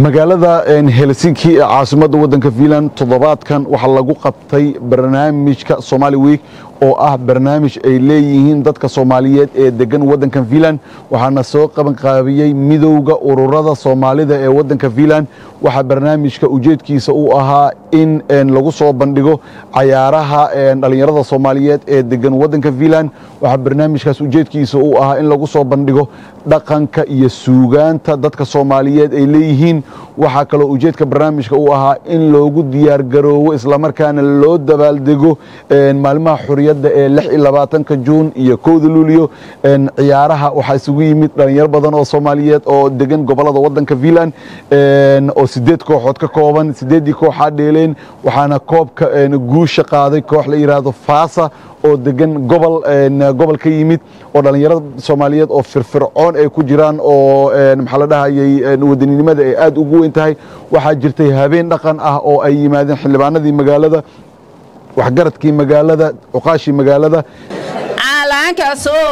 magaalada helsinki ee caasimadda waddanka finland toddobaadkan waxaa lagu qabtay barnaamijka somali week oo ah barnaamij ay leeyihiin dadka soomaaliyeed ee degan waddankan finland waxaana soo qabanqaabiyey midowda ururada soomaalida ee waddanka finland waxaa barnaamijka ujeedkiisa u ahaa in lagu soo bandhigo cayaaraha dhallinyarada soomaaliyeed ee degan waddanka finland waxaa barnaamijkaas ujeedkiisa u ahaa in lagu soo bandhigo dhaqanka iyo suugaanta dadka soomaaliyeed ay leeyihiin waxaa kaloo ujeedka barnaamijka u ahaa in loogu diyaargaroowo islamarkaana loo dabaaldego maalimaha xuriyadda ee lix iyo labaatanka juun iyo kowda luuliyo ciyaaraha waxaa isugu yimid dhalinyaro badan oo soomaaliyeed oo degan gobolada waddanka finland oo sideed kooxood ka kooban sideeddii kooxaa dheeleen waxaana koobka guusha qaaday koox la yidhaahdo faasa oo degan gobol gobol ka yimid oo dhallinyarada soomaaliyeed oo firfircoon ay ku jiraan oo maxaa la dhahayay wadaninimada ay aad ugu weyn tahay waxaa jirtay habeen dhaqan ah oo ay yimaadeen xildhibaanadii magaalada waxgaradkii magaalada cuqaashii magaalada calanka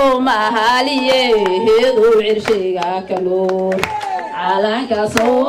soomaaliyeedu cirshiga kanuur calanka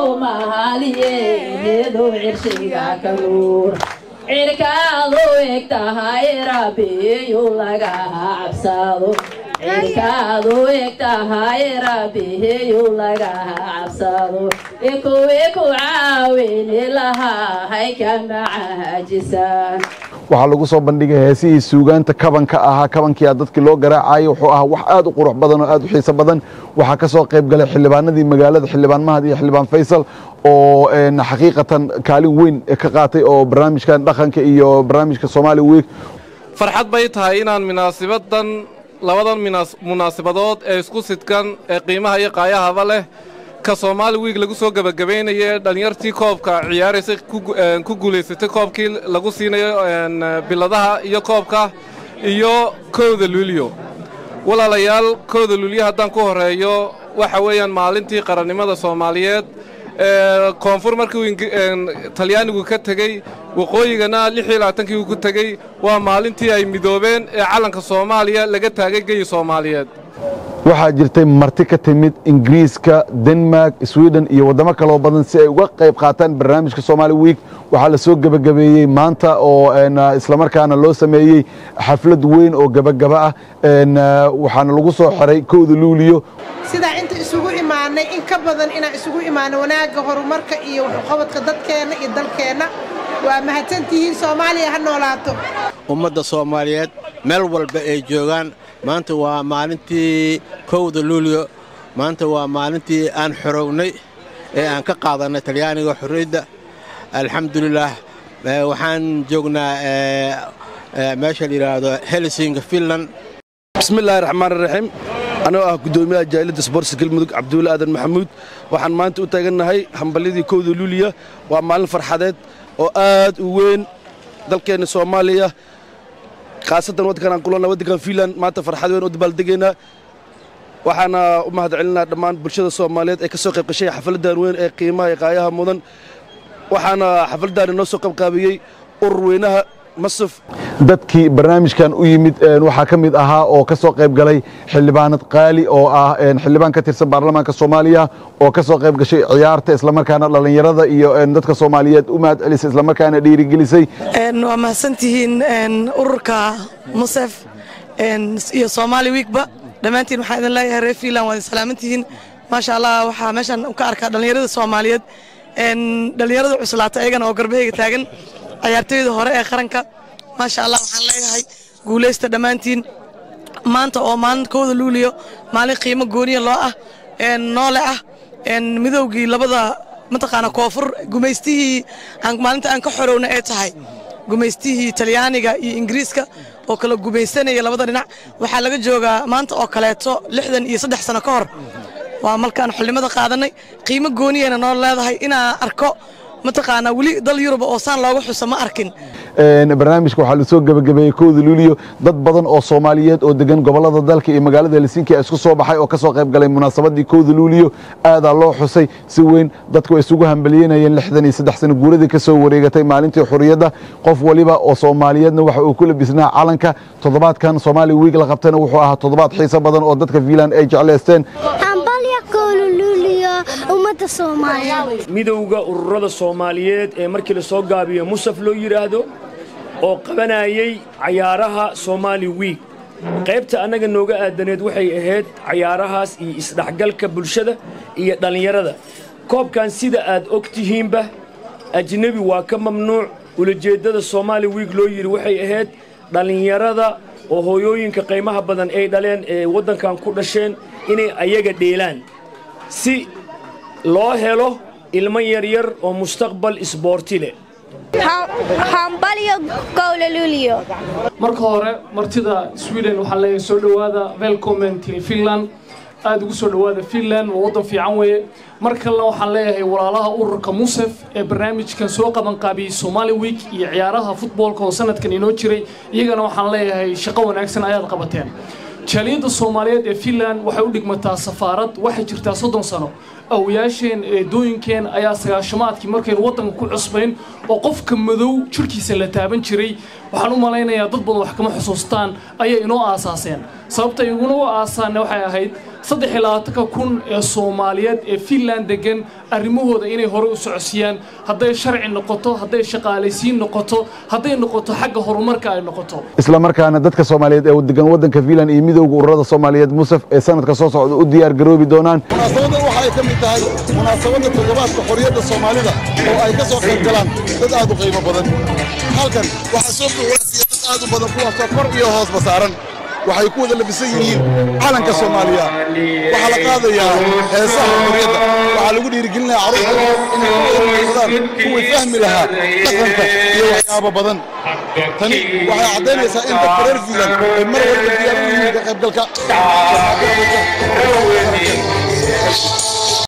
soomaaliyeedu cirshiga kanuur cirkaadu eg tahay rabbiyu laga cabsado cirkaadu eg tahay rabbiyu laga cabsado ikuwii ku caawini lahaa ka macajisaan waxaa lagu soo bandhigay heesihii suugaanta kabanka ahaa kabankiia dadkii loo garaacayay wuxuu ahaa wax aad u qurux badan oo aad u xiiso badan waxaa ka soo qayb galay xildhibaanadii magaalada xildhibaan mahad iyo xildhibaan faysal oo xaqiiqatan kaalin weyn ka qaatay oo barnaamijkan dhaqanka iyo barnaamijka soomaali week farxad bay tahay inaan munaasibadan labadan munaasibadood ee isku sidkan ee qiimaha iyo qaayahaba leh ka soomaali wiig lagu soo gebagabaynaya dhallinyartii koobka ciyaaraysay ku guulaysatay koobkii lagu siinayo biladaha iyo koobka iyo kowda luuliyo walaalayaal kowda luuliyo haddaan ku horreeyo waxa weeyaan maalintii qarannimada soomaaliyeed koonfur markii talyaanigu ka tegey waqooyigana lixii labaatankii uu ku tegey waa maalintii ay midoobeen ee calanka soomaaliya laga taagay geyi soomaaliyeed waxaa jirtay marti ka timid ingiriiska denmark sweden iyo waddamo kaloo badan si ay uga qayb qaataan barnaamijka somaali week waxaa la soo gebagabeeyey maanta oo islamarkaana loo sameeyey xaflad weyn oo gebagaba ah waxaana lagu soo xiray kowda luuliyo sidaa inta isugu imaanay in ka badan inaan isugu imaano wanaagga horumarka iyo waxqabadka dadkeenna iyo dalkeenna waa mahadsantihiin soomaaliya ha noolaato ummadda soomaaliyeed meel walba ay joogaan maanta waa maalintii kowda luuliyo maanta waa maalintii aan xorownay ee aan ka qaadannay talyaaniga xorriyadda alxamdulilaah waxaan joognaa meesha la yidhaahdo helsinga finland bismillaahi raxmaan raxiim anoo ah guddoomiyaha jaalidda sboortska galmudug cabdulle aadan maxamuud waxaan maanta u taagannahay hambalyadii kowda luuliya waa maalin farxadeed oo aad u weyn dalkeenna soomaaliya khaasatan waddankan aan kulanna waddankan fiinland maanta farxad weyn oo dabaaldegaynaa waxaana u mahad celinaa dhammaan bulshada soomaaliyeed ee ka soo qayb gashay xafladdan weyn ee qiimaha iyo qaayaha mudan waxaana xafladdaani noo soo qaybqaabiyey urur weynaha masaf dadkii barnaamijkan u yimid waxaa ka mid ahaa oo ka soo qayb galay xildhibaanad qaali oo ah xildhibaan ka tirsan baarlamaanka soomaaliya oo ka soo qayb gashay ciyaarta islamarkaana dhallinyarada iyo dadka soomaaliyeed u mahad celisay islamarkaana dhiirigelisay waa mahadsantihiin ururka musef iyo soomaali wiikba dhammaantiin waxaan idin leeyahay reer fiinland waad salaamantihiin maasha allah waxaa meeshan ka arkaa dhallinyarada soomaaliyeed dhallinyarada cuslaata ayagana oo garbahayga taagan ciyaartooyda hore ee qaranka maasha allah waxaan leeyahay guulaysta dhammaantiin maanta oo maalin kowda luuliyo maalin qiimo gooniya loo ah noole ah midowgii labada mataqaana koonfur gumaystihii maalinta aan ka xorowna ee tahay gumaystihii talyaaniga iyo ingiriiska oo kala gumaysanaya labada dhinac waxaa laga joogaa maanta oo kaleeto lixdan iyo saddex sano ka hor waa markaan xulnimada qaadannay qiimo gooniyayna noo leedahay inaan arko mataqaanaa weli dal yuruba oo saan looga xuso ma arkin barnaamijka waxaa la soo gebagabeeyey kowda luuliyo dad badan oo soomaaliyeed oo degan gobolada dalka iyo magaalada helsinki isku soo baxay oo ka soo qayb galay munaasabadii kowda luuliyo aadaa loo xusay si weyn dadku ay isugu hambaliyenayeen lixdan iyo saddex sano guuradii ka soo wareegatay maalintii xuriyadda qof waliba oo soomaaliyeedna waxa uu ku labisnaa calanka toddobaadkan soomaali wiig la qabtayna wuxuu ahaa toddobaad xiiso badan oo dadka fiinland ay jeclaysteen hambalya kowluluuliyo ummadda soomaaliyeed midowda ururada soomaaliyeed ee markii la soo gaabiyo musaf loo yidhaahdo oo qabanayay cayaaraha soomaali wiig qaybta annaga nooga aadaneed waxay ahayd cayaarahaas iyo isdhexgalka bulshada iyo dhallinyarada koobkan sida aad og tihiinba ajnebi waa ka mamnuuc ulajeeddada soomaali wiig loo yidhi waxay ahayd dhallinyarada oo hooyooyinka qiimaha badan ay dhaleen ee waddankan ku dhasheen inay ayaga dheelaan si loo helo ilmo yaryar oo mustaqbal isboorti leh hambalyo gowlaluliyo marka hore martida sweden waxaan leeyahay soo dhowaada welcomen til finland aada ugu soo dhowaada finland waa waddan fiican weeye mar kalena waxaan leeyahay walaalaha ururka musef ee barnaamijkan soo qabanqaabiyey somali week iyo ciyaaraha futboolka oo sanadkan inoo jiray iyagana waxaan leeyahay shaqo wanaagsan ayaad qabateen jaaliyadda soomaaliyeed ee finland waxay u dhigmataa safaarad waxay jirtaa soddon sano awayaasheen eedooyinkeen ayaa sagaashamaadkii markaynu waddanka ku cusbayn oo qofka madow jirhkiisa la taaban jiray waxaan u malaynayaa dad badan wax kama xusuustaan ayay inoo aasaaseen sababta iguna u aasaanne waxay ahayd saddex iyo labaatanka kun ee soomaaliyeed ee finland degan arrimahooda inay hore u socodsiiyaan hadday sharci noqoto hadday shaqaalaysiin noqoto hadday noqoto xagga horumarka ay noqoto isla markaana dadka soomaaliyeed ee degan waddanka fiinland iyo midowga ururada soomaaliyeed musaf ee sanadka soo socda u diyaar garoobi doonaan munaasabadan waxa ay ka mid tahay munaasabadda toddobaadka xorriyadda soomaalida oo ay ka soo qayb galaan dad aad u qiimo badan halkan waxaa soo buuxinasiya dad aad u badan kuwaasoo kor iyo hoosba saaran waxay ku wada labisan yihiin calanka soomaaliya waxaa la qaadayaa heesaha xorriyadda waxaa lagu dhiirigelinayaa carruurta inay ku wada muuqdaan kuwii fahmi lahaa dhaqanka iyo waxyaabo badan tani waxay caddaynaysaa in dadka reer fiinland ay mar walba diyaar u yihiin ka qaybgalka